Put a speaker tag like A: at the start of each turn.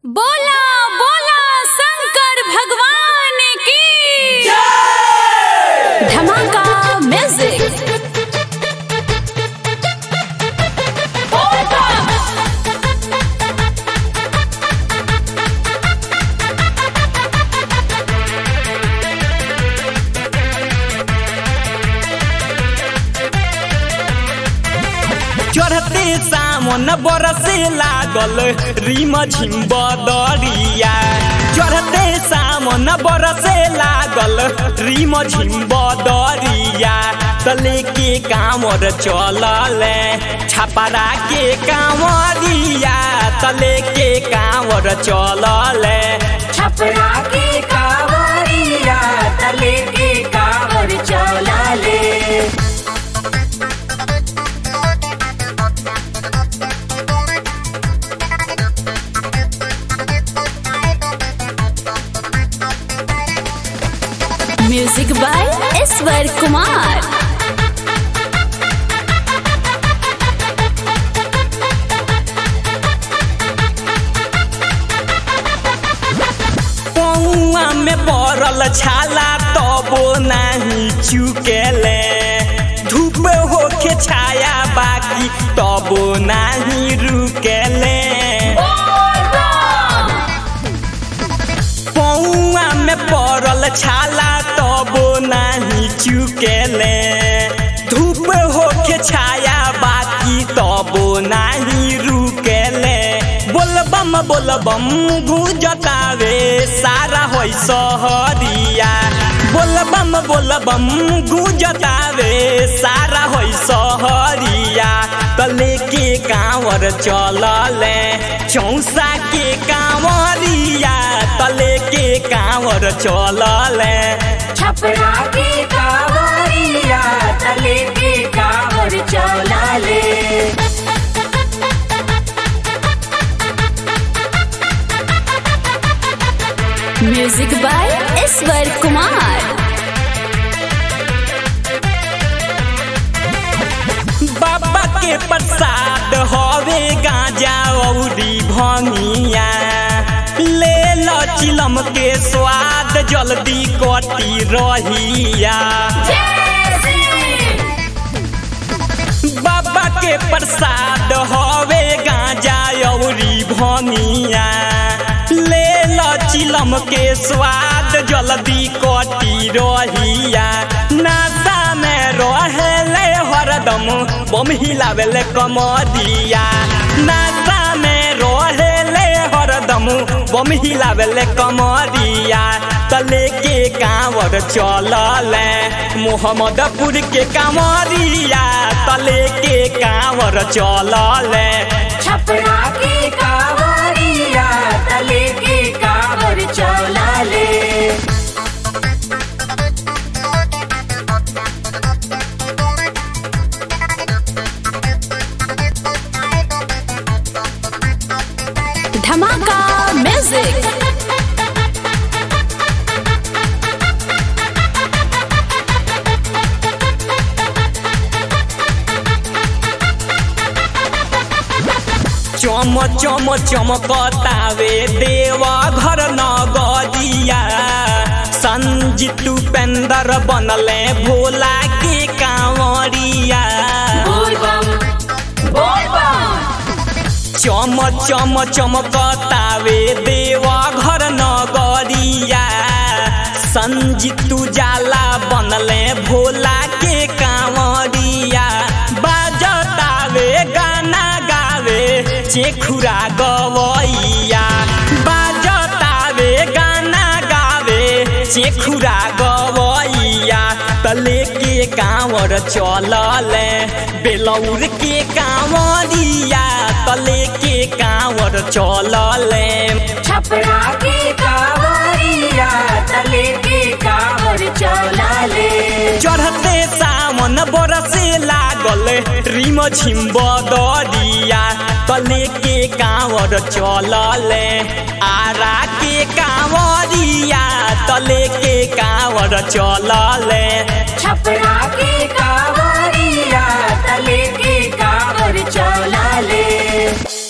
A: बोला बोला शंकर भगवान की धमाका म्यूजिक
B: चढ़ते सामन बरसे लागल रिम झिम बदरिया चढ़ते सामन बरसे लागल रिम झिम बदरिया तले के कांवर चलल छपरा के कांवरिया तले के कांवर चलल
C: छपरा के कावरिया तले के कावर चला ले
A: म्यूजिक बाय ईश्वर कुमार
B: पौआ में पड़ल छाला तबो नहीं चुकेले धूप होके छाया बाकी तबो नहीं रुकेले पौआ में पड़ल छाला तबो नहीं चुकेले धूप होके छाया बाकी तबो नहीं रुकेले बोलबम बोलबम गुजतावे सारा होई सहरिया बोलबम बोलबम गुजतावे सारा होई सहरिया तले के कांवर चलले चौसा के कांवरिया तले के कांवर चलले
C: छपरा के कावरिया तले के कावर चला ले
A: म्यूजिक बाय ईश्वर कुमार
B: बाबा के प्रसाद हवे गांजा औरी भंगिया ले लो चिलम के स्वाद जल्दी कटी रहिया बाबा के प्रसाद हवे गांजा औरी भंगिया ले लो चिलम के स्वाद जल्दी कटी रहिया नाता में रहेले हरदम बम हिलावेले कमरिया नाता में रहेले हरदम बम हिलावेले कमरिया तले के कांवर चलले मोहम्मदपुर के कांवरिया तले के कांवर चलले
C: छपरा के कावरिया तले के कावर चला ले
A: धमाका म्यूजिक
B: चम चम चमकतावे देवा घर नगरिया संजीत उपेंद्र बनले भोला के कांवरिया
C: बोल बम बोल बम
B: चम चम चमकतावे देवा घर नगरिया संजीत जाला बनले भोला के कांवरिया बाजतावे गाना गावे चेखुरा गवैया बाजतावे गाना गावे चेखुरा गवैया तले के कांवर चलले बेलौर के कांवरिया तले के कांवर चलले
C: छपरा के कावरिया तले के कावर चला ले
B: चढ़ते सावन बरसे लागल रिम झिम बदरिया तले के कांवर चलले आरा के कांवरिया तले के कांवर चलले
C: छपरा के कावरिया तले के कावर चला ले